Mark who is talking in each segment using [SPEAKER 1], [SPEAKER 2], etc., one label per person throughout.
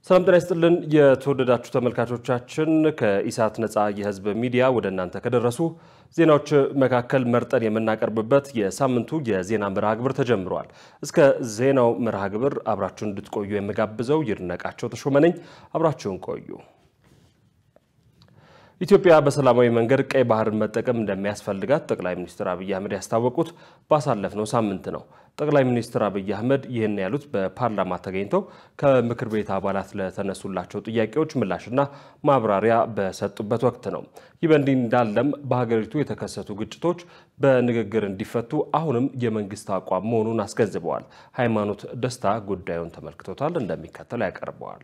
[SPEAKER 1] ሰላም ጤና ይስጥልን። የተወደዳችሁ ተመልካቾቻችን ከኢሳት ነፃ የህዝብ ሚዲያ ወደ እናንተ ከደረሱ ዜናዎች መካከል መርጠን የምናቀርብበት የሳምንቱ የዜና መርሃ ግብር ተጀምሯል። እስከ ዜናው መርሃ ግብር አብራችሁን እንድትቆዩ የምጋብዘው ይድነቃቸው ተሾመ ነኝ። አብራችሁን ቆዩ። ኢትዮጵያ በሰላማዊ መንገድ ቀይ ባህርን መጠቀም እንደሚያስፈልጋት ጠቅላይ ሚኒስትር አብይ አህመድ ያስታወቁት ባሳለፍነው ሳምንት ነው። ጠቅላይ ሚኒስትር አብይ አህመድ ይህን ያሉት በፓርላማ ተገኝተው ከምክር ቤት አባላት ለተነሱላቸው ጥያቄዎች ምላሽና ማብራሪያ በሰጡበት ወቅት ነው። ይህ በእንዲህ እንዳለም በሀገሪቱ የተከሰቱ ግጭቶች በንግግር እንዲፈቱ አሁንም የመንግስት አቋም መሆኑን አስገንዝበዋል። ሃይማኖት ደስታ ጉዳዩን ተመልክቶታል፣ እንደሚከተለው ያቀርበዋል።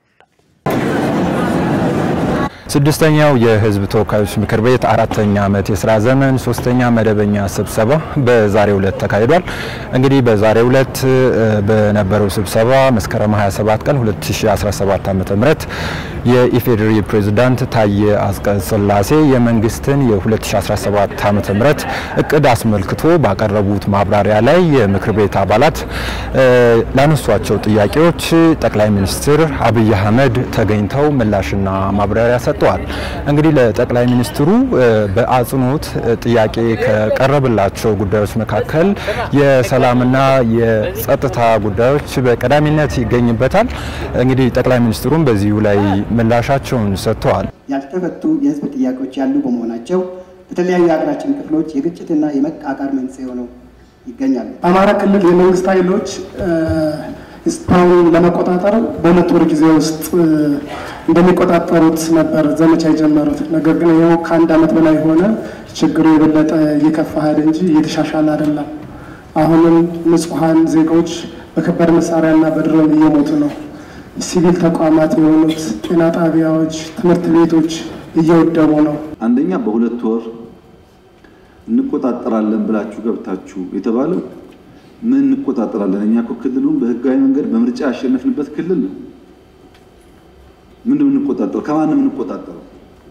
[SPEAKER 2] ስድስተኛው የሕዝብ ተወካዮች ምክር ቤት አራተኛ ዓመት የስራ ዘመን ሶስተኛ መደበኛ ስብሰባ በዛሬው ዕለት ተካሂዷል። እንግዲህ በዛሬው ዕለት በነበረው ስብሰባ መስከረም 27 ቀን 2017 ዓ.ም የኢፌዴሪ ፕሬዝዳንት ታዬ አጽቀሥላሴ የመንግስትን የ2017 ዓ.ም እቅድ አስመልክቶ ባቀረቡት ማብራሪያ ላይ የምክር ቤት አባላት ላነሷቸው ጥያቄዎች ጠቅላይ ሚኒስትር አብይ አህመድ ተገኝተው ምላሽና ማብራሪያ ሰጥተዋል። እንግዲህ ለጠቅላይ ሚኒስትሩ በአጽንኦት ጥያቄ ከቀረበላቸው ጉዳዮች መካከል የሰላምና የጸጥታ ጉዳዮች በቀዳሚነት ይገኝበታል። እንግዲህ ጠቅላይ ሚኒስትሩም በዚሁ ላይ ምላሻቸውን ሰጥተዋል።
[SPEAKER 3] ያልተፈቱ የህዝብ ጥያቄዎች ያሉ በመሆናቸው በተለያዩ የሀገራችን ክፍሎች የግጭትና የመቃቃር መንስኤ ሆነው ይገኛሉ።
[SPEAKER 4] አማራ ክልል የመንግስት ኃይሎች እስካሁን ለመቆጣጠር በሁለት ወር ጊዜ ውስጥ እንደሚቆጣጠሩት ነበር ዘመቻ የጀመሩት። ነገር ግን ይኸው ከአንድ ዓመት በላይ ሆነ። ችግሩ የበለጠ እየከፋ ሄደ እንጂ እየተሻሻለ አይደለም። አሁንም ንጹሐን ዜጎች በከባድ መሳሪያና በድሮን እየሞቱ ነው። ሲቪል ተቋማት የሆኑት ጤና ጣቢያዎች፣ ትምህርት ቤቶች እየወደሙ ነው።
[SPEAKER 5] አንደኛ በሁለት ወር እንቆጣጠራለን ብላችሁ ገብታችሁ የተባለው ምን እንቆጣጠራለን? እኛ እኮ ክልሉን በህጋዊ መንገድ በምርጫ ያሸነፍንበት ክልል ነው። ምንድን የምንቆጣጠረው? ከማን ነው የምንቆጣጠረው?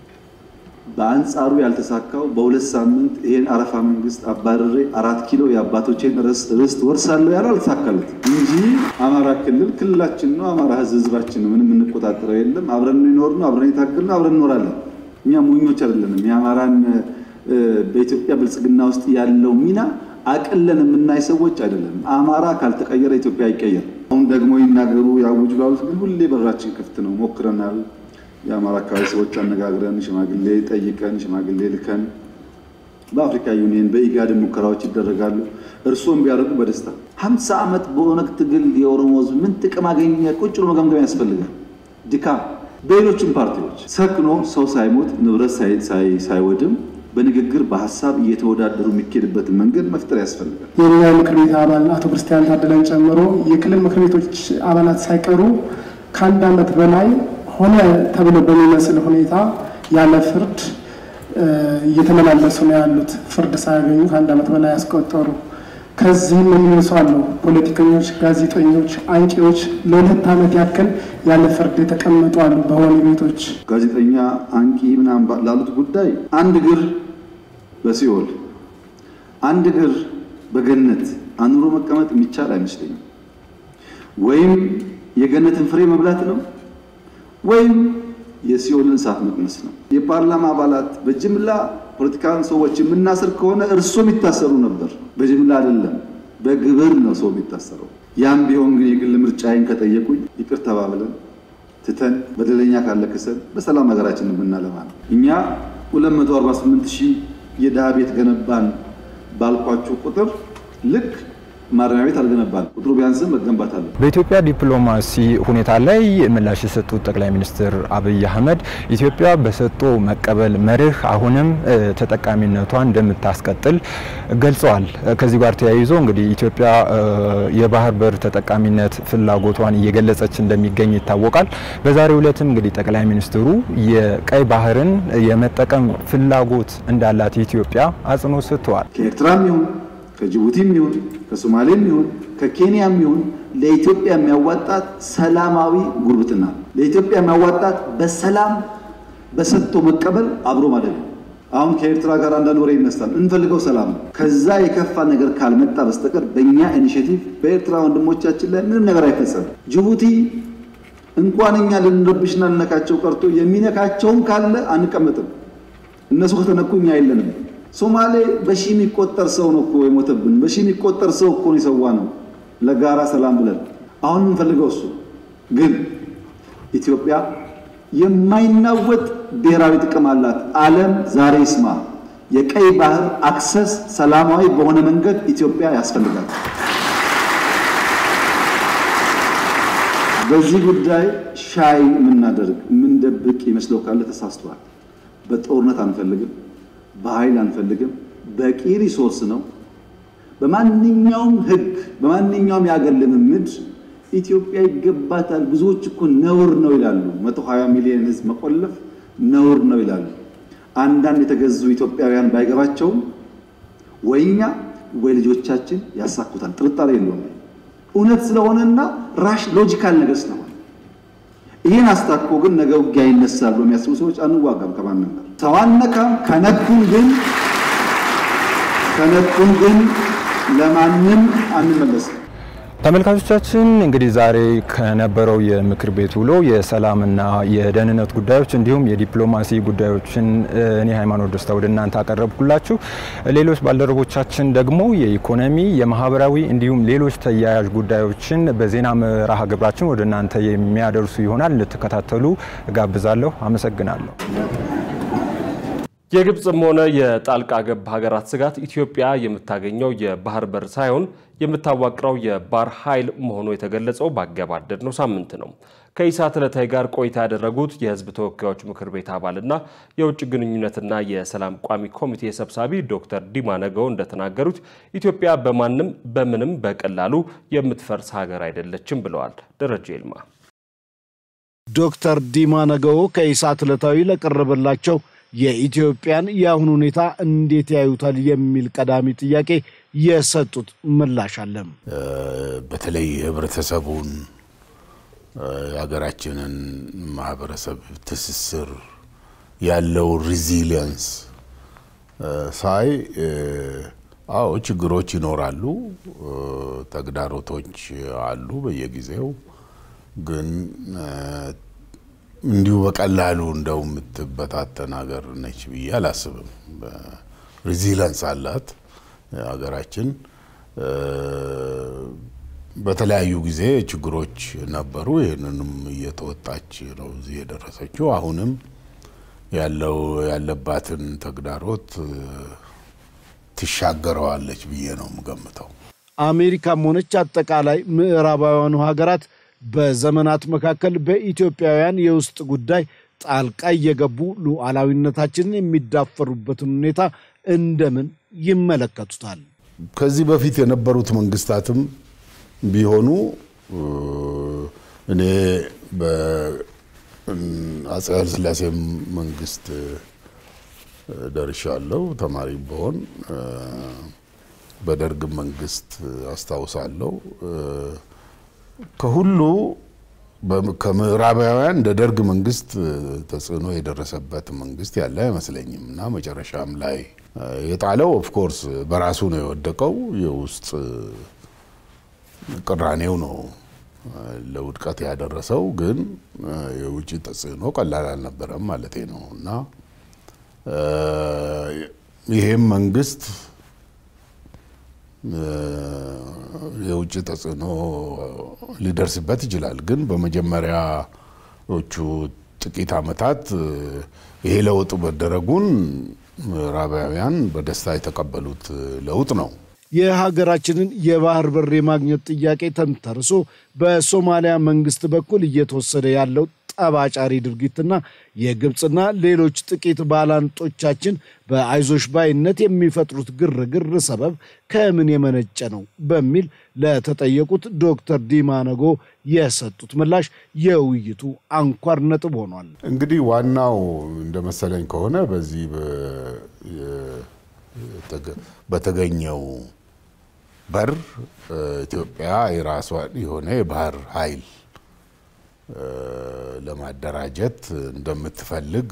[SPEAKER 5] በአንጻሩ ያልተሳካው በሁለት ሳምንት ይሄን አረፋ መንግስት አባረሬ አራት ኪሎ የአባቶቼን ርስት ወርሳለሁ ያለው አልተሳካለት እንጂ አማራ ክልል ክልላችን ነው። አማራ ህዝብ ህዝባችን ነው። ምንም የምንቆጣጠረው የለም። አብረን ይኖር ነው። አብረን የታገል ነው። አብረን እንኖራለን። እኛ ሞኞች አይደለንም። የአማራን በኢትዮጵያ ብልጽግና ውስጥ ያለው ሚና አቅለን የምናይ ሰዎች አይደለም። አማራ ካልተቀየረ ኢትዮጵያ አይቀየር። አሁን ደግሞ ይናገሩ ያውጁ ላሉት ግን ሁሌ በራችን ክፍት ነው። ሞክረናል። የአማራ አካባቢ ሰዎች አነጋግረን ሽማግሌ ጠይቀን ሽማግሌ ልከን በአፍሪካ ዩኒየን በኢጋድ ሙከራዎች ይደረጋሉ። እርስዎም ቢያደርጉ በደስታ ሀምሳ ዓመት በኦነግ ትግል የኦሮሞ ህዝብ ምን ጥቅም አገኘ? ቁጭ ብሎ መገምገም ያስፈልጋል። ድካም በሌሎችም ፓርቲዎች ሰክኖ ሰው ሳይሞት ንብረት ሳይወድም በንግግር በሀሳብ እየተወዳደሩ የሚኬድበትን መንገድ መፍጠር ያስፈልጋል።
[SPEAKER 4] የኛ ምክር ቤት አባል አቶ ክርስቲያን ታደለን ጨምሮ የክልል ምክር ቤቶች አባላት ሳይቀሩ ከአንድ ዓመት በላይ ሆነ ተብሎ በሚመስል ሁኔታ ያለ ፍርድ እየተመላለሱ ነው ያሉት። ፍርድ ሳያገኙ ከአንድ ዓመት በላይ ያስቆጠሩ። ከዚህም የሚነሱ አሉ። ፖለቲከኞች፣ ጋዜጠኞች፣ አንቂዎች ለሁለት ዓመት ያክል ያለ ፍርድ የተቀመጡ አሉ በወህኒ ቤቶች።
[SPEAKER 5] ጋዜጠኛ አንቂ ምናምን ላሉት ጉዳይ አንድ እግር በሲኦል አንድ እግር በገነት አኑሮ መቀመጥ የሚቻል አይመስለኝም። ወይም የገነትን ፍሬ መብላት ነው ወይም የሲኦልን እሳት መቅመስ ነው። የፓርላማ አባላት በጅምላ ፖለቲካን ሰዎች የምናስር ከሆነ እርሶም ይታሰሩ ነበር። በጅምላ አይደለም፣ በግብር ነው ሰው የሚታሰረው። ያም ቢሆን ግን የግል ምርጫዬን ከጠየቁኝ ይቅር ተባብለን ትተን በደለኛ ካለ ክሰን በሰላም ሀገራችንን ብናለማ ነው። እኛ 248 ሺህ የድሃ ቤት ገነባን ባልኳችሁ ቁጥር ልክ ማረሚያ ቤት አልገነባል። ቁጥሩ ቢያንስም መገንባት አለ።
[SPEAKER 2] በኢትዮጵያ ዲፕሎማሲ ሁኔታ ላይ ምላሽ የሰጡት ጠቅላይ ሚኒስትር አብይ አህመድ ኢትዮጵያ በሰጥቶ መቀበል መርህ አሁንም ተጠቃሚነቷን እንደምታስቀጥል ገልጸዋል። ከዚህ ጋር ተያይዞ እንግዲህ ኢትዮጵያ የባህር በር ተጠቃሚነት ፍላጎቷን እየገለጸች እንደሚገኝ ይታወቃል። በዛሬው ዕለትም እንግዲህ ጠቅላይ ሚኒስትሩ የቀይ ባህርን የመጠቀም ፍላጎት እንዳላት ኢትዮጵያ አጽንኦት ሰጥተዋል።
[SPEAKER 5] ከኤርትራም ይሁን ከጅቡቲም ይሁን ከሶማሌም ይሁን ከኬንያም ይሁን ለኢትዮጵያ የሚያዋጣት ሰላማዊ ጉርብትና፣ ለኢትዮጵያ የሚያዋጣት በሰላም በሰጥቶ መቀበል አብሮ ማለት ነው። አሁን ከኤርትራ ጋር አንዳንድ ወሬ ይነሳል። እንፈልገው ሰላም ነው። ከዛ የከፋ ነገር ካልመጣ በስተቀር በእኛ ኢኒሽቲቭ በኤርትራ ወንድሞቻችን ላይ ምንም ነገር አይፈጸም። ጅቡቲ እንኳን እኛ ልንረብሽና ልነካቸው ቀርቶ የሚነካቸውም ካለ አንቀመጥም። እነሱ ከተነኩ እኛ የለንም። ሶማሌ በሺ የሚቆጠር ሰው ነው እኮ የሞተብን። በሺ የሚቆጠር ሰው እኮ ነው የሰዋ ነው ለጋራ ሰላም ብለን። አሁን የምንፈልገው እሱ ግን ኢትዮጵያ የማይናወጥ ብሔራዊ ጥቅም አላት። ዓለም ዛሬ ይስማ። የቀይ ባህር አክሰስ ሰላማዊ በሆነ መንገድ ኢትዮጵያ ያስፈልጋል። በዚህ ጉዳይ ሻይ የምናደርግ የምንደብቅ ይመስለው ካለ ተሳስቷል። በጦርነት አንፈልግም፣ በኃይል አንፈልግም። በቂ ሪሶርስ ነው። በማንኛውም ሕግ በማንኛውም የአገር ልምምድ ኢትዮጵያ ይገባታል። ብዙዎች እኮ ነውር ነው ይላሉ። 120 ሚሊዮን ሕዝብ መቆለፍ ነውር ነው ይላሉ። አንዳንድ የተገዙ ኢትዮጵያውያን ባይገባቸውም ወይ እኛ ወይ ልጆቻችን ያሳኩታል። ጥርጣሬ የለውም። እውነት ስለሆነና ራሽ ሎጂካል ነገር ስለሆነ ይህን አስታኮ ግን ነገ ውጊያ ይነሳል በሚያስቡ ሰዎች አንዋጋም ከማንም ጋር ሰው አነካም። ከነኩን ግን ከነኩን ግን ለማንም አንመለስም።
[SPEAKER 2] ተመልካቾቻችን እንግዲህ ዛሬ ከነበረው የምክር ቤት ውሎ የሰላምና የደህንነት ጉዳዮች እንዲሁም የዲፕሎማሲ ጉዳዮችን እኔ ሃይማኖት ደስታ ወደ እናንተ አቀረብኩላችሁ። ሌሎች ባልደረቦቻችን ደግሞ የኢኮኖሚ፣ የማህበራዊ እንዲሁም ሌሎች ተያያዥ ጉዳዮችን በዜና መርሃ ግብራችን ወደ እናንተ የሚያደርሱ ይሆናል። እንድትከታተሉ ጋብዛለሁ። አመሰግናለሁ።
[SPEAKER 1] የግብፅም ሆነ የጣልቃ ገብ ሀገራት ስጋት ኢትዮጵያ የምታገኘው የባህር በር ሳይሆን የምታዋቅረው የባህር ኃይል መሆኑ የተገለጸው ባገባደድነው ሳምንት ነው። ከኢሳት ዕለታዊ ጋር ቆይታ ያደረጉት የሕዝብ ተወካዮች ምክር ቤት አባልና የውጭ ግንኙነትና የሰላም ቋሚ ኮሚቴ ሰብሳቢ ዶክተር ዲማ ነገው እንደተናገሩት ኢትዮጵያ በማንም በምንም በቀላሉ የምትፈርስ ሀገር አይደለችም ብለዋል። ደረጀ ይልማ
[SPEAKER 6] ዶክተር ዲማ ነገው ከኢሳት ዕለታዊ ለቀረበላቸው የኢትዮጵያን የአሁኑ ሁኔታ እንዴት ያዩታል የሚል ቀዳሚ ጥያቄ የሰጡት ምላሽ አለም።
[SPEAKER 7] በተለይ ህብረተሰቡን የሀገራችንን ማህበረሰብ ትስስር ያለው ሪዚሊየንስ ሳይ አዎ ችግሮች ይኖራሉ፣ ተግዳሮቶች አሉ በየጊዜው ግን እንዲሁ በቀላሉ እንደው የምትበታተን ሀገር ነች ብዬ አላስብም። ሪዚለንስ አላት ሀገራችን። በተለያዩ ጊዜ ችግሮች ነበሩ። ይህንንም እየተወጣች ነው እዚህ የደረሰችው። አሁንም ያለው ያለባትን ተግዳሮት ትሻገረዋለች ብዬ ነው የምገምተው።
[SPEAKER 6] አሜሪካም ሆነች አጠቃላይ ምዕራባውያኑ ሀገራት በዘመናት መካከል በኢትዮጵያውያን የውስጥ ጉዳይ ጣልቃ እየገቡ ሉዓላዊነታችንን የሚዳፈሩበትን ሁኔታ እንደምን ይመለከቱታል?
[SPEAKER 7] ከዚህ በፊት የነበሩት መንግስታትም ቢሆኑ እኔ በአፄ ኃይለሥላሴ መንግስት ደርሻለሁ። ተማሪ በሆን በደርግ መንግስት አስታውሳለሁ። ከሁሉ ከምዕራባውያን እንደ ደርግ መንግስት ተጽዕኖ የደረሰበት መንግስት ያለ አይመስለኝም እና መጨረሻም ላይ የጣለው ኦፍኮርስ በራሱ ነው የወደቀው። የውስጥ ቅራኔው ነው ለውድቀት ያደረሰው። ግን የውጭ ተጽዕኖ ቀላል አልነበረም ማለቴ ነው እና ይሄም መንግስት የውጭ ተጽዕኖ ሊደርስበት ይችላል። ግን በመጀመሪያዎቹ ጥቂት ዓመታት ይሄ ለውጥ መደረጉን ምዕራባውያን በደስታ የተቀበሉት ለውጥ ነው።
[SPEAKER 6] የሀገራችንን የባህር በር የማግኘት ጥያቄ ተንተርሶ በሶማሊያ መንግስት በኩል እየተወሰደ ያለው ጠባጫሪ ድርጊትና የግብፅና ሌሎች ጥቂት ባላንጦቻችን በአይዞሽ ባይነት የሚፈጥሩት ግርግር ሰበብ ከምን የመነጨ ነው በሚል ለተጠየቁት ዶክተር ዲማ ነጎ የሰጡት ምላሽ የውይይቱ አንኳር ነጥብ ሆኗል።
[SPEAKER 7] እንግዲህ ዋናው እንደ መሰለኝ ከሆነ በዚህ በተገኘው በር ኢትዮጵያ የራሷን የሆነ የባህር ኃይል ለማደራጀት እንደምትፈልግ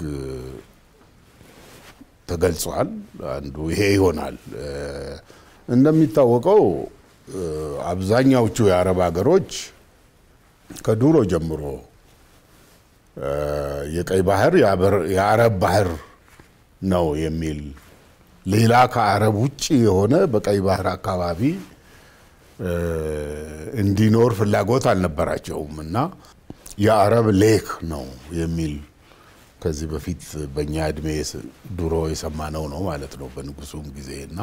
[SPEAKER 7] ተገልጿል። አንዱ ይሄ ይሆናል። እንደሚታወቀው አብዛኛዎቹ የአረብ ሀገሮች ከድሮ ጀምሮ የቀይ ባህር የአረብ ባህር ነው የሚል ሌላ ከአረብ ውጭ የሆነ በቀይ ባህር አካባቢ እንዲኖር ፍላጎት አልነበራቸውም እና የአረብ ሌክ ነው የሚል ከዚህ በፊት በእኛ እድሜ ድሮ የሰማነው ነው ማለት ነው በንጉሱም ጊዜ እና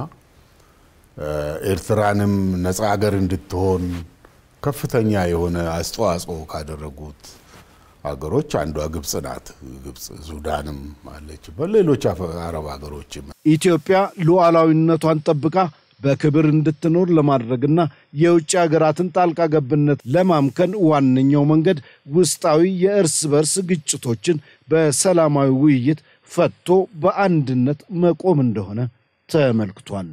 [SPEAKER 7] ኤርትራንም ነፃ ሀገር እንድትሆን ከፍተኛ የሆነ አስተዋጽኦ ካደረጉት ሀገሮች አንዷ ግብጽ ናት። ግብጽ፣ ሱዳንም አለችበት፣ ሌሎች አረብ ሀገሮችም።
[SPEAKER 6] ኢትዮጵያ ሉዓላዊነቷን ጠብቃ በክብር እንድትኖር ለማድረግና የውጭ ሀገራትን ጣልቃ ገብነት ለማምከን ዋነኛው መንገድ ውስጣዊ የእርስ በርስ ግጭቶችን በሰላማዊ ውይይት ፈቶ በአንድነት መቆም እንደሆነ ተመልክቷል።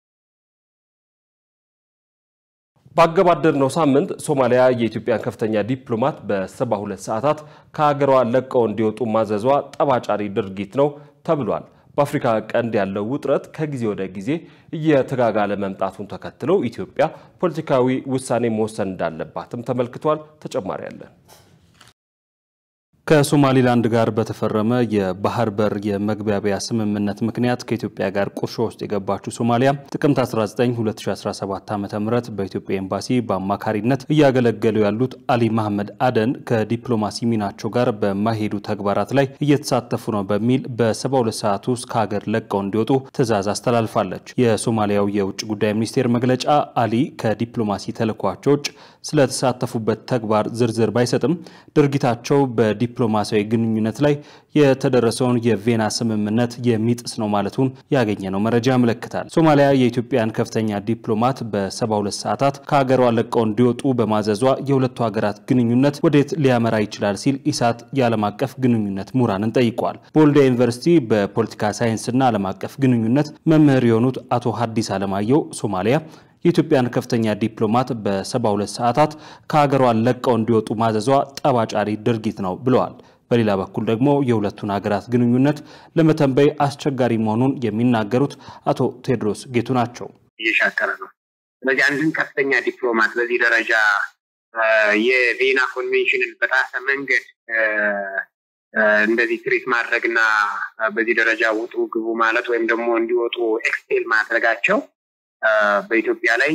[SPEAKER 1] ባገባደድነው ሳምንት ሶማሊያ የኢትዮጵያን ከፍተኛ ዲፕሎማት በሰባ ሁለት ሰዓታት ከሀገሯ ለቀው እንዲወጡ ማዘዟ ጠባጫሪ ድርጊት ነው ተብሏል። በአፍሪካ ቀንድ ያለው ውጥረት ከጊዜ ወደ ጊዜ እየተጋጋለ መምጣቱን ተከትሎ ኢትዮጵያ ፖለቲካዊ ውሳኔ መወሰን እንዳለባትም ተመልክቷል። ተጨማሪ አለን።
[SPEAKER 8] ከሶማሊላንድ ጋር በተፈረመ የባህር በር የመግባቢያ ስምምነት ምክንያት ከኢትዮጵያ ጋር ቁርሾ ውስጥ የገባችው ሶማሊያ ጥቅምት 19 2017 ዓ ም በኢትዮጵያ ኤምባሲ በአማካሪነት እያገለገሉ ያሉት አሊ መሐመድ አደን ከዲፕሎማሲ ሚናቸው ጋር በማይሄዱ ተግባራት ላይ እየተሳተፉ ነው በሚል በ72 ሰዓት ውስጥ ከሀገር ለቀው እንዲወጡ ትዕዛዝ አስተላልፋለች። የሶማሊያው የውጭ ጉዳይ ሚኒስቴር መግለጫ አሊ ከዲፕሎማሲ ተልዕኳቸው ውጭ ስለተሳተፉበት ተግባር ዝርዝር ባይሰጥም ድርጊታቸው በዲፕሎማሲያዊ ግንኙነት ላይ የተደረሰውን የቬና ስምምነት የሚጥስ ነው ማለቱን ያገኘነው መረጃ ያመለክታል። ሶማሊያ የኢትዮጵያን ከፍተኛ ዲፕሎማት በ72 ሰዓታት ከሀገሯ ለቀው እንዲወጡ በማዘዟ የሁለቱ ሀገራት ግንኙነት ወዴት ሊያመራ ይችላል ሲል ኢሳት የዓለም አቀፍ ግንኙነት ምሁራንን ጠይቋል። በወልዲያ ዩኒቨርሲቲ በፖለቲካ ሳይንስና ዓለም አቀፍ ግንኙነት መምህር የሆኑት አቶ ሀዲስ አለማየሁ ሶማሊያ የኢትዮጵያን ከፍተኛ ዲፕሎማት በ72 ሰዓታት ከሀገሯ ለቀው እንዲወጡ ማዘዟ ጠባጫሪ ድርጊት ነው ብለዋል። በሌላ በኩል ደግሞ የሁለቱን ሀገራት ግንኙነት ለመተንበይ አስቸጋሪ መሆኑን የሚናገሩት አቶ ቴዎድሮስ ጌቱ ናቸው።
[SPEAKER 9] እየሻከረ ነው። ስለዚህ አንድን ከፍተኛ ዲፕሎማት በዚህ ደረጃ የቬና ኮንቬንሽንን በጣሰ መንገድ እንደዚህ ትሪት ማድረግና በዚህ ደረጃ ውጡ ግቡ ማለት ወይም ደግሞ እንዲወጡ ኤክስፔል ማድረጋቸው በኢትዮጵያ ላይ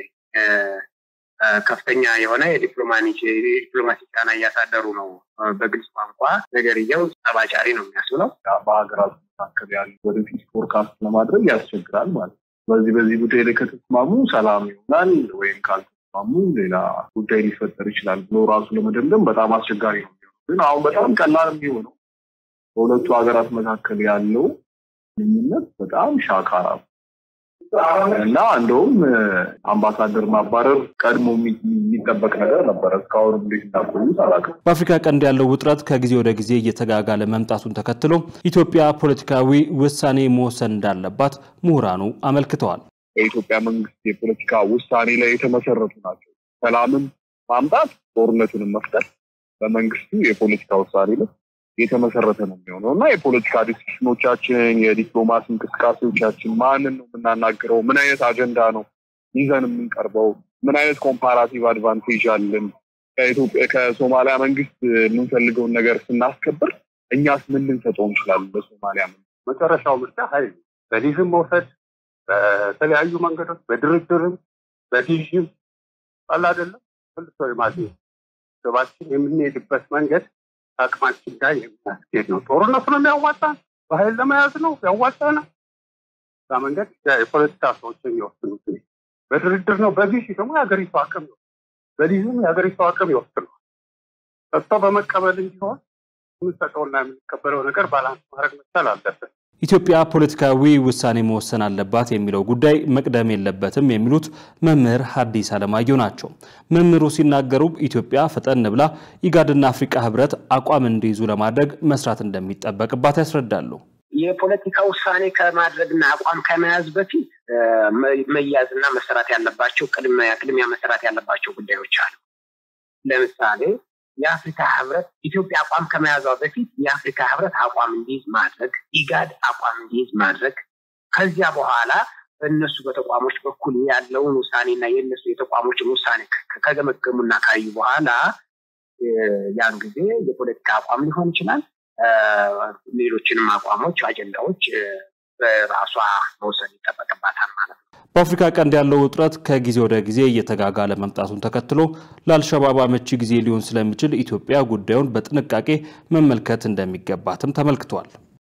[SPEAKER 9] ከፍተኛ የሆነ የዲፕሎማሲ ጫና እያሳደሩ ነው። በግልጽ ቋንቋ ነገርየው ጠባጫሪ ነው የሚያስብለው።
[SPEAKER 10] በሀገራቱ መካከል ያሉ ወደፊት ፎርካስት ለማድረግ ያስቸግራል ማለት ነው። በዚህ በዚህ ጉዳይ ላይ ከተስማሙ ሰላም ይሆናል ወይም ካልተስማሙ ሌላ ጉዳይ ሊፈጠር ይችላል ብሎ ራሱ ለመደምደም በጣም አስቸጋሪ ነው የሚሆነው። ግን አሁን በጣም ቀላል የሚሆነው በሁለቱ ሀገራት መካከል ያለው ግንኙነት በጣም ሻካራ ነው እና እንደውም አምባሳደር ማባረር ቀድሞ የሚጠበቅ ነገር ነበረ። እስካሁን እንዴት እንዳቆዩት አላውቅም።
[SPEAKER 8] በአፍሪካ ቀንድ ያለው ውጥረት ከጊዜ ወደ ጊዜ እየተጋጋለ መምጣቱን ተከትሎ ኢትዮጵያ ፖለቲካዊ ውሳኔ መወሰን እንዳለባት ምሁራኑ አመልክተዋል።
[SPEAKER 10] የኢትዮጵያ መንግስት የፖለቲካ ውሳኔ ላይ የተመሰረቱ ናቸው። ሰላምን ማምጣት፣ ጦርነቱንም መፍጠር በመንግስቱ የፖለቲካ ውሳኔ ላይ የተመሰረተ ነው የሚሆነው እና የፖለቲካ ዲስሽኖቻችን የዲፕሎማሲ እንቅስቃሴዎቻችን ማንን ነው የምናናግረው? ምን አይነት አጀንዳ ነው ይዘን የምንቀርበው? ምን አይነት ኮምፓራቲቭ አድቫንቴጅ አለን? ከኢትዮጵያ ከሶማሊያ መንግስት የምንፈልገውን ነገር ስናስከብር እኛስ ምን ልንሰጠው እንችላለን? በሶማሊያ መንግስት
[SPEAKER 11] መጨረሻው ምርጫ ሀይል በሊዝም መውሰድ በተለያዩ መንገዶች በድርድርም በዲዥም አለ አይደለም መልሶ የማግኘት ግባችን የምንሄድበት መንገድ አቅማችን ጋር የሚያስኬድ ነው። ጦርነቱ ነው የሚያዋጣን፣ በኃይል ለመያዝ ነው ያዋጣናል። እዛ መንገድ የፖለቲካ ሰዎች የሚወስኑት በድርድር ነው። በዚህ ደግሞ የሀገሪቱ አቅም ነው። በሊዝም የሀገሪቱ አቅም ይወስነዋል። ሰጥቶ በመቀበል እንዲሆን የምንሰጠውና የምንቀበለው ነገር ባላንስ ማድረግ መቻል አለበት።
[SPEAKER 8] ኢትዮጵያ ፖለቲካዊ ውሳኔ መወሰን አለባት የሚለው ጉዳይ መቅደም የለበትም የሚሉት መምህር ሐዲስ አለማየሁ ናቸው። መምህሩ ሲናገሩ ኢትዮጵያ ፈጠን ብላ ኢጋድና አፍሪካ ህብረት አቋም እንዲይዙ ለማድረግ መስራት እንደሚጠበቅባት ያስረዳሉ።
[SPEAKER 9] የፖለቲካ ውሳኔ ከማድረግና አቋም ከመያዝ በፊት መያዝና መሰራት ያለባቸው ቅድሚያ መሰራት ያለባቸው ጉዳዮች አሉ። ለምሳሌ የአፍሪካ ህብረት ኢትዮጵያ አቋም ከመያዟ በፊት የአፍሪካ ህብረት አቋም እንዲይዝ ማድረግ፣ ኢጋድ አቋም እንዲይዝ ማድረግ፣ ከዚያ በኋላ በእነሱ በተቋሞች በኩል ያለውን ውሳኔና የእነሱ የተቋሞችን ውሳኔ ከገመገሙና ካዩ በኋላ ያን ጊዜ የፖለቲካ አቋም ሊሆን ይችላል፣ ሌሎችንም አቋሞች፣ አጀንዳዎች በራሷ መውሰድ ይጠበቅባታል ማለት ነው።
[SPEAKER 8] በአፍሪካ ቀንድ ያለው ውጥረት ከጊዜ ወደ ጊዜ እየተጋጋለ መምጣቱን ተከትሎ ለአልሸባብ አመቺ ጊዜ ሊሆን ስለሚችል ኢትዮጵያ ጉዳዩን በጥንቃቄ መመልከት እንደሚገባትም ተመልክቷል።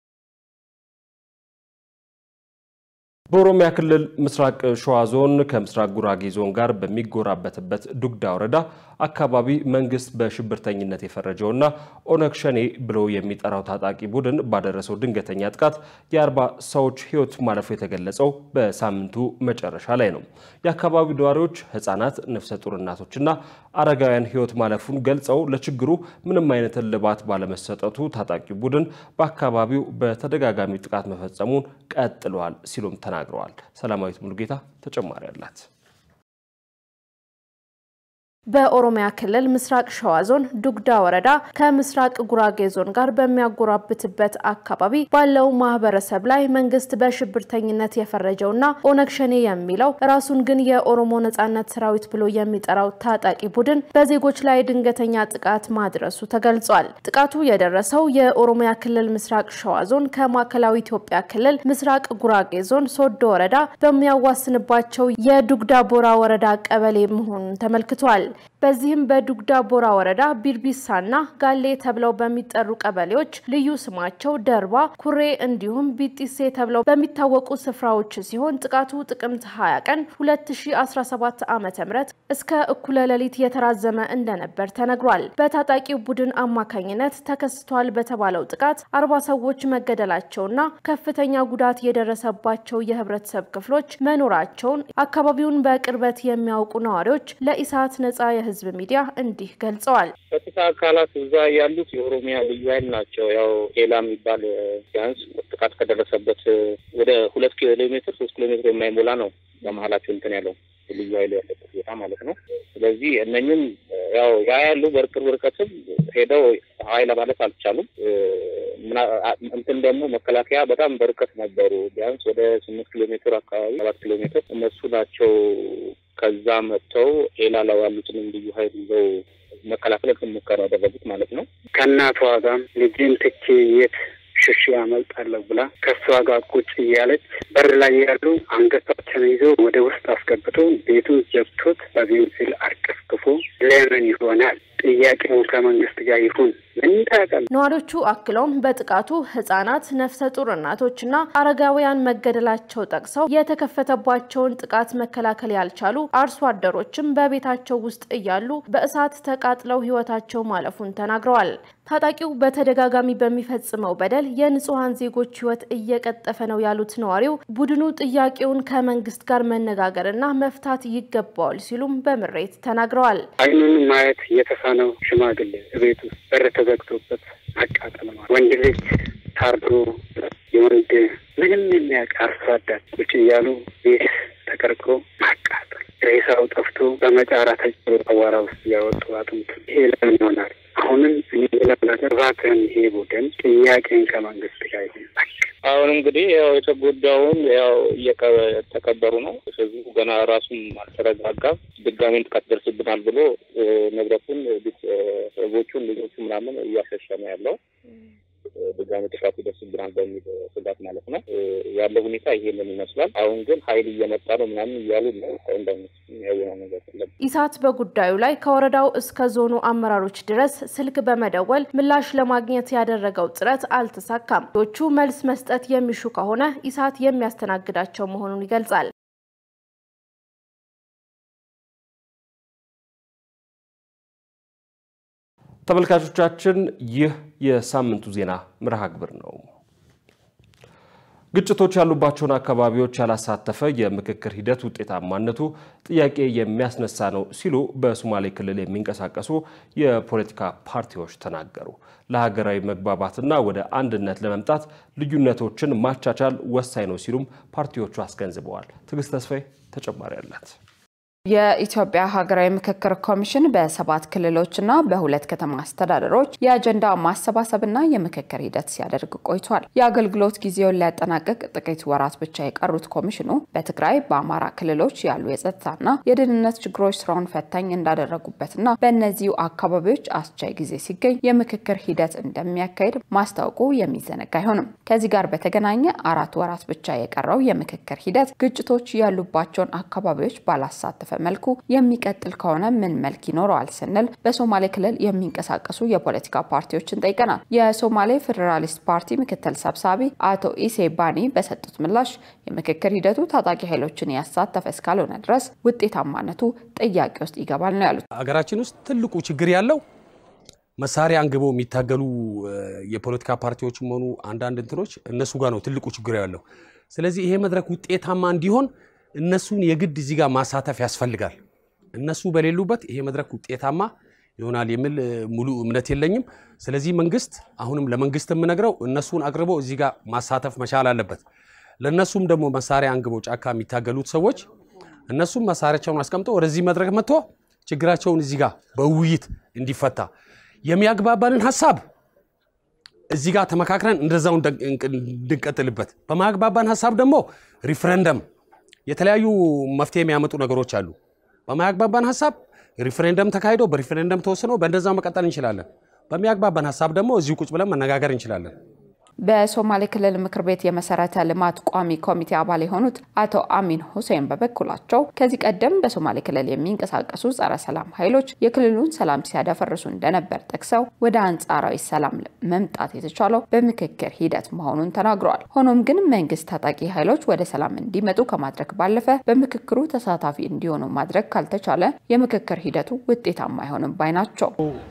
[SPEAKER 8] በኦሮሚያ ክልል ምስራቅ ሸዋ ዞን ከምስራቅ ጉራጌ ዞን ጋር በሚጎራበትበት ዱግዳ ወረዳ አካባቢ መንግስት በሽብርተኝነት የፈረጀውና ኦነግ ሸኔ ብሎ የሚጠራው ታጣቂ ቡድን ባደረሰው ድንገተኛ ጥቃት የአርባ ሰዎች ህይወት ማለፉ የተገለጸው በሳምንቱ መጨረሻ ላይ ነው። የአካባቢው ነዋሪዎች ህጻናት፣ ነፍሰ ጡር እናቶችና አረጋውያን ህይወት ማለፉን ገልጸው ለችግሩ ምንም አይነት እልባት ባለመሰጠቱ ታጣቂው ቡድን በአካባቢው በተደጋጋሚ ጥቃት መፈጸሙን ቀጥሏል ሲሉም ተናግረዋል። ሰላማዊት ሙሉጌታ ተጨማሪ አላት።
[SPEAKER 12] በኦሮሚያ ክልል ምስራቅ ሸዋ ዞን ዱግዳ ወረዳ ከምስራቅ ጉራጌ ዞን ጋር በሚያጎራብትበት አካባቢ ባለው ማህበረሰብ ላይ መንግስት በሽብርተኝነት የፈረጀውና ኦነግ ሸኔ የሚለው ራሱን ግን የኦሮሞ ነጻነት ሰራዊት ብሎ የሚጠራው ታጣቂ ቡድን በዜጎች ላይ ድንገተኛ ጥቃት ማድረሱ ተገልጿል። ጥቃቱ የደረሰው የኦሮሚያ ክልል ምስራቅ ሸዋ ዞን ከማዕከላዊ ኢትዮጵያ ክልል ምስራቅ ጉራጌ ዞን ሶዶ ወረዳ በሚያዋስንባቸው የዱግዳ ቦራ ወረዳ ቀበሌ መሆኑን ተመልክቷል። በዚህም በዱግዳ ቦራ ወረዳ ቢርቢሳና ጋሌ ተብለው በሚጠሩ ቀበሌዎች ልዩ ስማቸው ደርባ፣ ኩሬ እንዲሁም ቢጢሴ ተብለው በሚታወቁ ስፍራዎች ሲሆን ጥቃቱ ጥቅምት 20 ቀን 2017 ዓ.ም እስከ እኩለ ሌሊት የተራዘመ እንደነበር ተነግሯል። በታጣቂው ቡድን አማካኝነት ተከስቷል በተባለው ጥቃት አርባ ሰዎች መገደላቸውና ከፍተኛ ጉዳት የደረሰባቸው የህብረተሰብ ክፍሎች መኖራቸውን አካባቢውን በቅርበት የሚያውቁ ነዋሪዎች ለኢሳት ነጻ የህዝብ ሚዲያ እንዲህ ገልጸዋል።
[SPEAKER 13] ጸጥታ አካላት እዛ ያሉት የኦሮሚያ ልዩ ኃይል ናቸው። ያው ሌላ የሚባል ቢያንስ ጥቃት ከደረሰበት ወደ ሁለት ኪሎ ሜትር ሶስት ኪሎ ሜትር የማይሞላ ነው በመሀላቸው እንትን ያለው ልዩ ኃይል ያለበት ቦታ ማለት ነው። ስለዚህ እነኝም ያው ያ ያሉ በቅርብ ርቀትም ሄደው ኃይል ማለት አልቻሉም። እንትን ደግሞ መከላከያ በጣም በርቀት ነበሩ። ቢያንስ ወደ ስምንት ኪሎ ሜትር አካባቢ ሰባት ኪሎ ሜትር እነሱ ናቸው ከዛ መጥተው ኤላ ላይ ያሉትንም ልዩ ኃይል ይዘው መከላከል ሙከራ ያደረጉት ማለት ነው።
[SPEAKER 11] ከእናቷ ጋር ልጅን ትቼ የት ሽሽ ያመልጣለሁ ብላ ከእሷ ጋር ቁጭ እያለች በር ላይ ያሉ አንገታችን ይዘው ወደ ውስጥ አስገብቶ ቤቱን ዘግቶት በቤንዚል አርከፍክፎ ለምን ይሆናል ጥያቄው ከመንግስት ጋር ይሁን ምን ታውቃለህ?
[SPEAKER 12] ነዋሪዎቹ አክለውም በጥቃቱ ህጻናት፣ ነፍሰ ጡር እናቶችና አረጋውያን መገደላቸው ጠቅሰው የተከፈተባቸውን ጥቃት መከላከል ያልቻሉ አርሶ አደሮችም በቤታቸው ውስጥ እያሉ በእሳት ተቃጥለው ህይወታቸው ማለፉን ተናግረዋል። ታጣቂው በተደጋጋሚ በሚፈጽመው በደል የንጹሐን ዜጎች ህይወት እየቀጠፈ ነው ያሉት ነዋሪው ቡድኑ ጥያቄውን ከመንግስት ጋር መነጋገርና መፍታት ይገባዋል ሲሉም በምሬት ተናግረዋል።
[SPEAKER 11] አይኑን ማየት የተሳነው ሽማግሌ ቤት ውስጥ በር ተዘግቶበት አቃጠል ማለት ወንድ ልጅ ታርዶ የወንድ ምንም የሚያውቅ አርሶ አደር ቁጭ እያሉ ቤት ተቀርቅሮ ማቃጠል ሬሳው ጠፍቶ በመጫራ ተጭሮ አዋራ ውስጥ እያወጡ አጥንት ይሄ ለምን ይሆናል? አሁንም እኔ ሌላ ነገር እባክህን ይሄ ቡድን ጥያቄን ከመንግስት ጋር ይሁን።
[SPEAKER 13] አሁን እንግዲህ ያው የተጎዳውን ያው እየተቀበሩ ነው። ህዝቡ ገና ራሱም አልተረጋጋም። ድጋሜ ጥቃት ይደርስብናል ብሎ ንብረቱን፣ ሰዎቹን፣ ልጆቹ ምናምን እያሸሸ ነው ያለው ድጋሚ ጥቃት ይደርስብናል በሚል ስጋት ማለት ነው ያለው ሁኔታ ይሄንን ይመስላል። አሁን ግን ኃይል እየመጣ ነው ምናምን እያሉ ነው። ያየነው ነገር የለም።
[SPEAKER 12] ኢሳት በጉዳዩ ላይ ከወረዳው እስከ ዞኑ አመራሮች ድረስ ስልክ በመደወል ምላሽ ለማግኘት ያደረገው ጥረት አልተሳካም። ዎቹ መልስ መስጠት የሚሹ ከሆነ ኢሳት የሚያስተናግዳቸው መሆኑን ይገልጻል።
[SPEAKER 1] ተመልካቾቻችን ይህ የሳምንቱ ዜና መርሃ ግብር ነው። ግጭቶች ያሉባቸውን አካባቢዎች ያላሳተፈ የምክክር ሂደት ውጤታማነቱ ጥያቄ የሚያስነሳ ነው ሲሉ በሶማሌ ክልል የሚንቀሳቀሱ የፖለቲካ ፓርቲዎች ተናገሩ። ለሀገራዊ መግባባትና ወደ አንድነት ለመምጣት ልዩነቶችን ማቻቻል ወሳኝ ነው ሲሉም ፓርቲዎቹ አስገንዝበዋል። ትዕግስት ተስፋዬ ተጨማሪ አላት።
[SPEAKER 14] የኢትዮጵያ ሀገራዊ ምክክር ኮሚሽን በሰባት ክልሎችና በሁለት ከተማ አስተዳደሮች የአጀንዳ ማሰባሰብና የምክክር ሂደት ሲያደርግ ቆይቷል። የአገልግሎት ጊዜውን ሊያጠናቅቅ ጥቂት ወራት ብቻ የቀሩት ኮሚሽኑ በትግራይ፣ በአማራ ክልሎች ያሉ የጸጥታና የደህንነት ችግሮች ስራውን ፈታኝ እንዳደረጉበትና በእነዚሁ አካባቢዎች አስቻይ ጊዜ ሲገኝ የምክክር ሂደት እንደሚያካሂድ ማስታወቁ የሚዘነጋ አይሆንም። ከዚህ ጋር በተገናኘ አራት ወራት ብቻ የቀረው የምክክር ሂደት ግጭቶች ያሉባቸውን አካባቢዎች ባላሳተፈ መልኩ የሚቀጥል ከሆነ ምን መልክ ይኖረዋል ስንል በሶማሌ ክልል የሚንቀሳቀሱ የፖለቲካ ፓርቲዎችን ጠይቀናል። የሶማሌ ፌዴራሊስት ፓርቲ ምክትል ሰብሳቢ አቶ ኢሴ ባኒ በሰጡት ምላሽ የምክክር ሂደቱ ታጣቂ ኃይሎችን ያሳተፈ እስካልሆነ ድረስ ውጤታማነቱ ጥያቄ ውስጥ ይገባል ነው ያሉት።
[SPEAKER 15] ሀገራችን ውስጥ ትልቁ ችግር ያለው መሳሪያ አንግበው የሚታገሉ የፖለቲካ ፓርቲዎችም ሆኑ አንዳንድ እንትኖች እነሱ ጋር ነው ትልቁ ችግር ያለው። ስለዚህ ይሄ መድረክ ውጤታማ እንዲሆን እነሱን የግድ እዚህ ጋር ማሳተፍ ያስፈልጋል። እነሱ በሌሉበት ይሄ መድረክ ውጤታማ ይሆናል የሚል ሙሉ እምነት የለኝም። ስለዚህ መንግስት አሁንም ለመንግስት የምነግረው እነሱን አቅርቦ እዚህ ጋር ማሳተፍ መቻል አለበት። ለእነሱም ደግሞ መሳሪያ አንግበው ጫካ የሚታገሉት ሰዎች እነሱም መሳሪያቸውን አስቀምጠው ወደዚህ መድረክ መጥቶ ችግራቸውን እዚህ ጋር በውይይት እንዲፈታ የሚያግባባንን ሀሳብ እዚህ ጋር ተመካክረን እንደዛው እንድንቀጥልበት በማያግባባን ሀሳብ ደግሞ ሪፍረንደም የተለያዩ መፍትሄ የሚያመጡ ነገሮች አሉ። በማያግባባን ሀሳብ ሪፍሬንደም ተካሂዶ በሪፍሬንደም ተወስኖ በእንደዛው መቀጠል እንችላለን። በሚያግባባን ሀሳብ ደግሞ እዚሁ ቁጭ ብለን መነጋገር እንችላለን።
[SPEAKER 14] በሶማሌ ክልል ምክር ቤት የመሰረተ ልማት ቋሚ ኮሚቴ አባል የሆኑት አቶ አሚን ሁሴን በበኩላቸው ከዚህ ቀደም በሶማሌ ክልል የሚንቀሳቀሱ ጸረ ሰላም ኃይሎች የክልሉን ሰላም ሲያደፈርሱ እንደነበር ጠቅሰው ወደ አንጻራዊ ሰላም መምጣት የተቻለው በምክክር ሂደት መሆኑን ተናግረዋል። ሆኖም ግን መንግስት ታጣቂ ኃይሎች ወደ ሰላም እንዲመጡ ከማድረግ ባለፈ በምክክሩ ተሳታፊ እንዲሆኑ ማድረግ ካልተቻለ የምክክር ሂደቱ ውጤታማ አይሆንም ባይ ናቸው።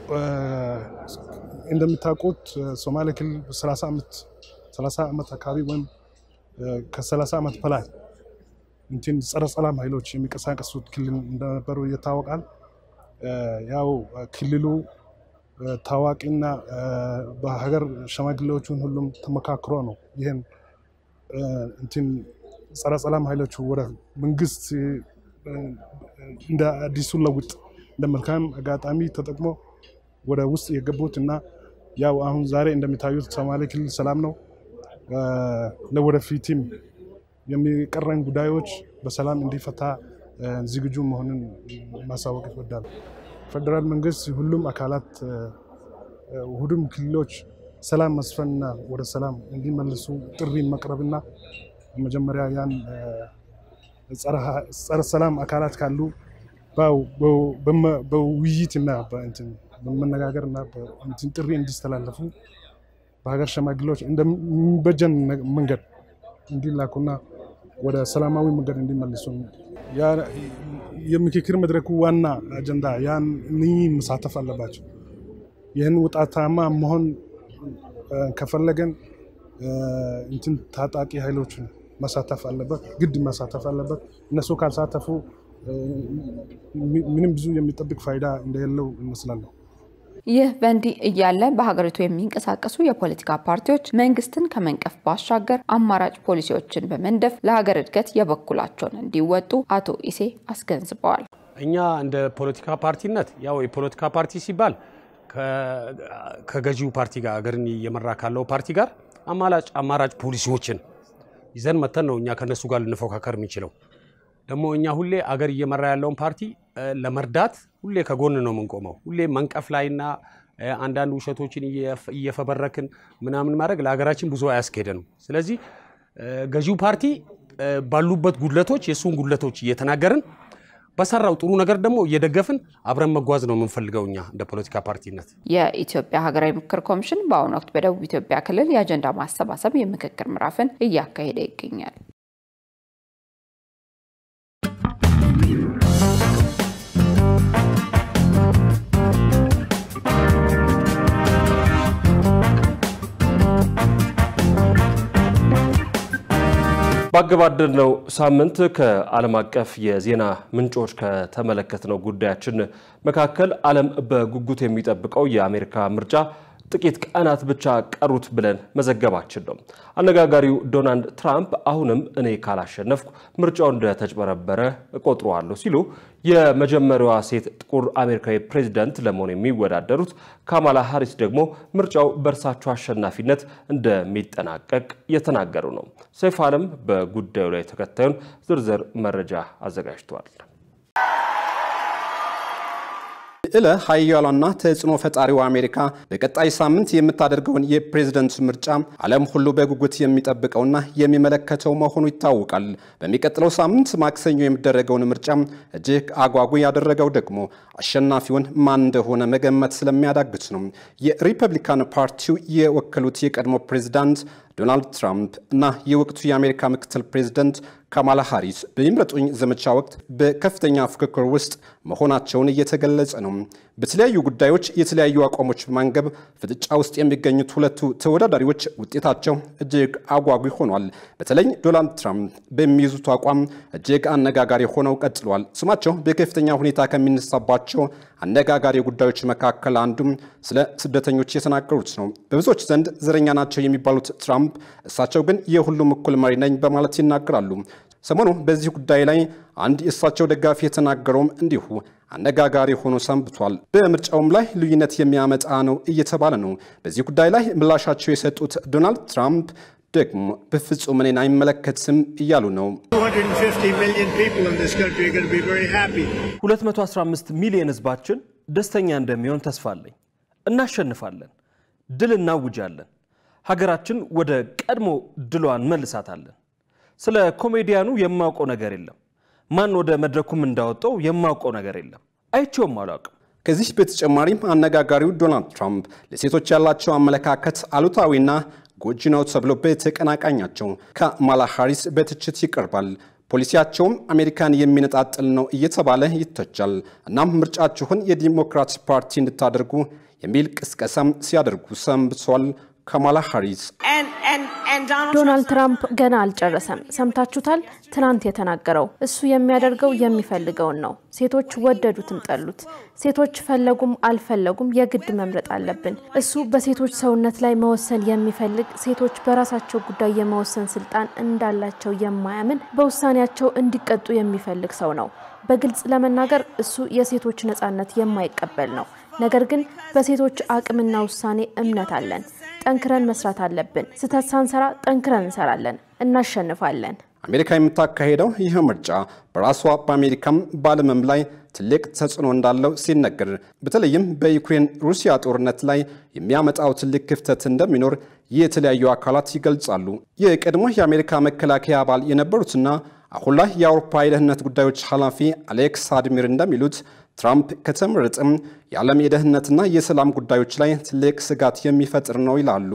[SPEAKER 4] እንደምታውቁት ሶማሌ ክልል 30 ዓመት 30 ዓመት አካባቢ ወይም ከ30 ዓመት በላይ እንትን ጸረ ሰላም ኃይሎች የሚንቀሳቀሱት ክልል እንደነበሩ ይታወቃል። ያው ክልሉ ታዋቂና በሀገር ሸማግሌዎቹን ሁሉም ተመካክሮ ነው ይህን እንትን ጸረ ሰላም ኃይሎቹ ወደ መንግስት እንደ አዲሱ ለውጥ እንደ መልካም አጋጣሚ ተጠቅሞ ወደ ውስጥ የገቡት እና ያው አሁን ዛሬ እንደሚታዩት ሶማሌ ክልል ሰላም ነው። ለወደፊትም የሚቀረን ጉዳዮች በሰላም እንዲፈታ ዝግጁ መሆኑን ማሳወቅ ይወዳል። ፌዴራል መንግስት ሁሉም አካላት ሁሉም ክልሎች ሰላም መስፈንና ወደ ሰላም እንዲመልሱ ጥሪ መቅረብና መጀመሪያ ያን ጸረ ሰላም አካላት ካሉ በውይይትና በእንትን በመነጋገር እና በእንትን ጥሪ እንዲስተላለፉ በሀገር ሸማግሌዎች እንደሚበጀን መንገድ እንዲላኩና ወደ ሰላማዊ መንገድ እንዲመልሱ የምክክር መድረኩ ዋና አጀንዳ ያን እነኚህ መሳተፍ አለባቸው። ይህን ውጤታማ መሆን ከፈለገን እንትን ታጣቂ ኃይሎችን መሳተፍ አለበት፣ ግድ መሳተፍ አለበት። እነሱ ካልሳተፉ ምንም ብዙ የሚጠብቅ ፋይዳ እንደሌለው ይመስላለሁ።
[SPEAKER 14] ይህ በእንዲህ እያለ በሀገሪቱ የሚንቀሳቀሱ የፖለቲካ ፓርቲዎች መንግስትን ከመንቀፍ ባሻገር አማራጭ ፖሊሲዎችን በመንደፍ ለሀገር እድገት የበኩላቸውን እንዲወጡ አቶ ኢሴ አስገንዝበዋል።
[SPEAKER 15] እኛ እንደ ፖለቲካ ፓርቲነት ያው የፖለቲካ ፓርቲ ሲባል ከገዢው ፓርቲ ጋር ሀገርን እየመራ ካለው ፓርቲ ጋር አማራጭ አማራጭ ፖሊሲዎችን ይዘን መተን ነው እኛ ከነሱ ጋር ልንፎካከር የሚችለው። ደግሞ እኛ ሁሌ አገር እየመራ ያለውን ፓርቲ ለመርዳት ሁሌ ከጎን ነው የምንቆመው። ሁሌ መንቀፍ ላይና አንዳንድ ውሸቶችን እየፈበረክን ምናምን ማድረግ ለሀገራችን ብዙ አያስኬደንም። ስለዚህ ገዢው ፓርቲ ባሉበት ጉድለቶች የእሱን ጉድለቶች እየተናገርን በሰራው ጥሩ ነገር ደግሞ እየደገፍን አብረን መጓዝ ነው የምንፈልገው እኛ እንደ ፖለቲካ ፓርቲነት።
[SPEAKER 14] የኢትዮጵያ ሀገራዊ ምክክር ኮሚሽን በአሁኑ ወቅት በደቡብ ኢትዮጵያ ክልል የአጀንዳ ማሰባሰብ የምክክር ምዕራፍን እያካሄደ ይገኛል።
[SPEAKER 1] ባገባደድነው ሳምንት ከዓለም አቀፍ የዜና ምንጮች ከተመለከትነው ጉዳያችን መካከል ዓለም በጉጉት የሚጠብቀው የአሜሪካ ምርጫ ጥቂት ቀናት ብቻ ቀሩት ብለን መዘገባችን ነው። አነጋጋሪው ዶናልድ ትራምፕ አሁንም እኔ ካላሸነፍኩ ምርጫው እንደተጭበረበረ እቆጥረዋለሁ ሲሉ የመጀመሪያዋ ሴት ጥቁር አሜሪካዊ ፕሬዚዳንት ለመሆን የሚወዳደሩት ካማላ ሃሪስ ደግሞ ምርጫው በእርሳቸው አሸናፊነት እንደሚጠናቀቅ የተናገሩ ነው። ሰይፍ አለም በጉዳዩ ላይ ተከታዩን ዝርዝር መረጃ አዘጋጅተዋል።
[SPEAKER 16] ልዕለ ሀያሏና ተጽዕኖ ፈጣሪው አሜሪካ በቀጣይ ሳምንት የምታደርገውን የፕሬዝደንት ምርጫ ዓለም ሁሉ በጉጉት የሚጠብቀውና የሚመለከተው መሆኑ ይታወቃል። በሚቀጥለው ሳምንት ማክሰኞ የሚደረገውን ምርጫ እጅግ አጓጉ ያደረገው ደግሞ አሸናፊውን ማን እንደሆነ መገመት ስለሚያዳግት ነው። የሪፐብሊካን ፓርቲው የወከሉት የቀድሞ ፕሬዝዳንት ዶናልድ ትራምፕ እና የወቅቱ የአሜሪካ ምክትል ፕሬዝደንት ካማላ ሃሪስ በይምረጡኝ ዘመቻ ወቅት በከፍተኛ ፉክክር ውስጥ መሆናቸውን እየተገለጸ ነው። በተለያዩ ጉዳዮች የተለያዩ አቋሞች በማንገብ ፍጥጫ ውስጥ የሚገኙት ሁለቱ ተወዳዳሪዎች ውጤታቸው እጅግ አጓጊ ሆኗል። በተለይ ዶናልድ ትራምፕ በሚይዙት አቋም እጅግ አነጋጋሪ ሆነው ቀጥሏል። ስማቸው በከፍተኛ ሁኔታ ከሚነሳባቸው አነጋጋሪ ጉዳዮች መካከል አንዱም ስለ ስደተኞች የተናገሩት ነው። በብዙዎች ዘንድ ዘረኛ ናቸው የሚባሉት ትራምፕ እሳቸው ግን የሁሉም እኩል መሪ ነኝ በማለት ይናገራሉ። ሰሞኑ በዚህ ጉዳይ ላይ አንድ የእሳቸው ደጋፊ የተናገረውም እንዲሁ አነጋጋሪ ሆኖ ሰንብቷል። በምርጫውም ላይ ልዩነት የሚያመጣ ነው እየተባለ ነው። በዚህ ጉዳይ ላይ ምላሻቸው የሰጡት ዶናልድ ትራምፕ ደግሞ በፍጹም እኔን አይመለከትም እያሉ ነው።
[SPEAKER 1] 215 ሚሊዮን ህዝባችን ደስተኛ እንደሚሆን ተስፋ አለኝ። እናሸንፋለን፣ ድል እናውጃለን፣ ሀገራችን ወደ ቀድሞ ድሏን መልሳታለን። ስለ ኮሜዲያኑ የማውቀው ነገር የለም። ማን ወደ መድረኩም እንዳወጣው የማውቀው ነገር የለም። አይቼውም አላውቅም።
[SPEAKER 16] ከዚህ በተጨማሪም አነጋጋሪው ዶናልድ ትራምፕ ለሴቶች ያላቸው አመለካከት አሉታዊና ጎጂ ነው ተብሎ በተቀናቃኛቸው ካማላ ሃሪስ በትችት ይቀርባል። ፖሊሲያቸውም አሜሪካን የሚነጣጥል ነው እየተባለ ይተቻል። እናም ምርጫችሁን የዲሞክራት ፓርቲ እንድታደርጉ የሚል ቅስቀሳም ሲያደርጉ ሰንብቷል። ካማላ ሃሪስ
[SPEAKER 12] ዶናልድ ትራምፕ ገና አልጨረሰም። ሰምታችሁታል። ትናንት የተናገረው እሱ የሚያደርገው የሚፈልገውን ነው። ሴቶች ወደዱትም ጠሉት፣ ሴቶች ፈለጉም አልፈለጉም የግድ መምረጥ አለብን። እሱ በሴቶች ሰውነት ላይ መወሰን የሚፈልግ ሴቶች በራሳቸው ጉዳይ የመወሰን ስልጣን እንዳላቸው የማያምን በውሳኔያቸው እንዲቀጡ የሚፈልግ ሰው ነው። በግልጽ ለመናገር እሱ የሴቶች ነጻነት የማይቀበል ነው። ነገር ግን በሴቶች አቅምና ውሳኔ እምነት አለን። ጠንክረን መስራት አለብን። ስህተት ሳንሰራ ጠንክረን እንሰራለን፣ እናሸንፋለን።
[SPEAKER 16] አሜሪካ የምታካሄደው ይህ ምርጫ በራሷ በአሜሪካም በዓለምም ላይ ትልቅ ተጽዕኖ እንዳለው ሲነገር በተለይም በዩክሬን ሩሲያ ጦርነት ላይ የሚያመጣው ትልቅ ክፍተት እንደሚኖር የተለያዩ አካላት ይገልጻሉ። የቀድሞ የአሜሪካ መከላከያ አባል የነበሩትና አሁን ላይ የአውሮፓ የደህንነት ጉዳዮች ኃላፊ አሌክስ አድሚር እንደሚሉት ትራምፕ ከተመረጠም የዓለም የደህንነትና የሰላም ጉዳዮች ላይ ትልቅ ስጋት የሚፈጥር ነው ይላሉ።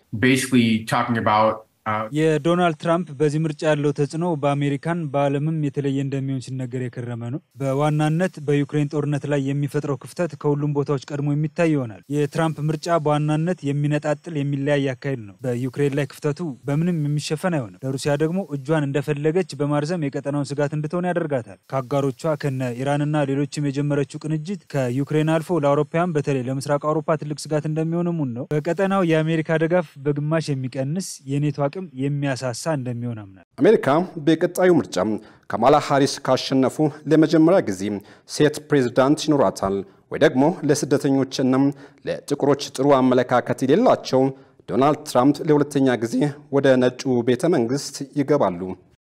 [SPEAKER 17] የዶናልድ ትራምፕ በዚህ ምርጫ ያለው ተጽዕኖ በአሜሪካን በዓለምም የተለየ እንደሚሆን ሲነገር የከረመ ነው። በዋናነት በዩክሬን ጦርነት ላይ የሚፈጥረው ክፍተት ከሁሉም ቦታዎች ቀድሞ የሚታይ ይሆናል። የትራምፕ ምርጫ በዋናነት የሚነጣጥል የሚለያይ አካሄድ ነው። በዩክሬን ላይ ክፍተቱ በምንም የሚሸፈን አይሆንም። ለሩሲያ ደግሞ እጇን እንደፈለገች በማርዘም የቀጠናውን ስጋት እንድትሆን ያደርጋታል። ከአጋሮቿ ከነ ኢራንና ሌሎችም የጀመረችው ቅንጅት ከዩክሬን አልፎ ለአውሮፓውያን በተለይ ለምስራቅ አውሮፓ ትልቅ ስጋት እንደሚሆን ሙን ነው። በቀጠናው የአሜሪካ ድጋፍ በግማሽ የሚቀንስ የኔቶ አቅም የሚያሳሳ እንደሚሆን አምናል።
[SPEAKER 16] አሜሪካ በቀጣዩ ምርጫ ካማላ ሃሪስ ካሸነፉ ለመጀመሪያ ጊዜ ሴት ፕሬዝዳንት ይኖራታል ወይ ደግሞ ለስደተኞችና ለጥቁሮች ጥሩ አመለካከት የሌላቸው ዶናልድ ትራምፕ ለሁለተኛ ጊዜ ወደ ነጩ ቤተ መንግስት ይገባሉ።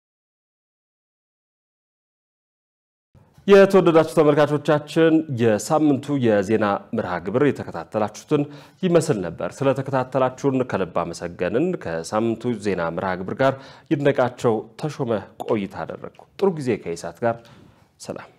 [SPEAKER 1] የተወደዳችሁ ተመልካቾቻችን የሳምንቱ የዜና መርሃ ግብር የተከታተላችሁትን ይመስል ነበር። ስለተከታተላችሁን ከልብ አመሰገንን። ከሳምንቱ ዜና መርሃ ግብር ጋር ይድነቃቸው ተሾመ ቆይታ አደረግኩ። ጥሩ ጊዜ ከኢሳት ጋር ሰላም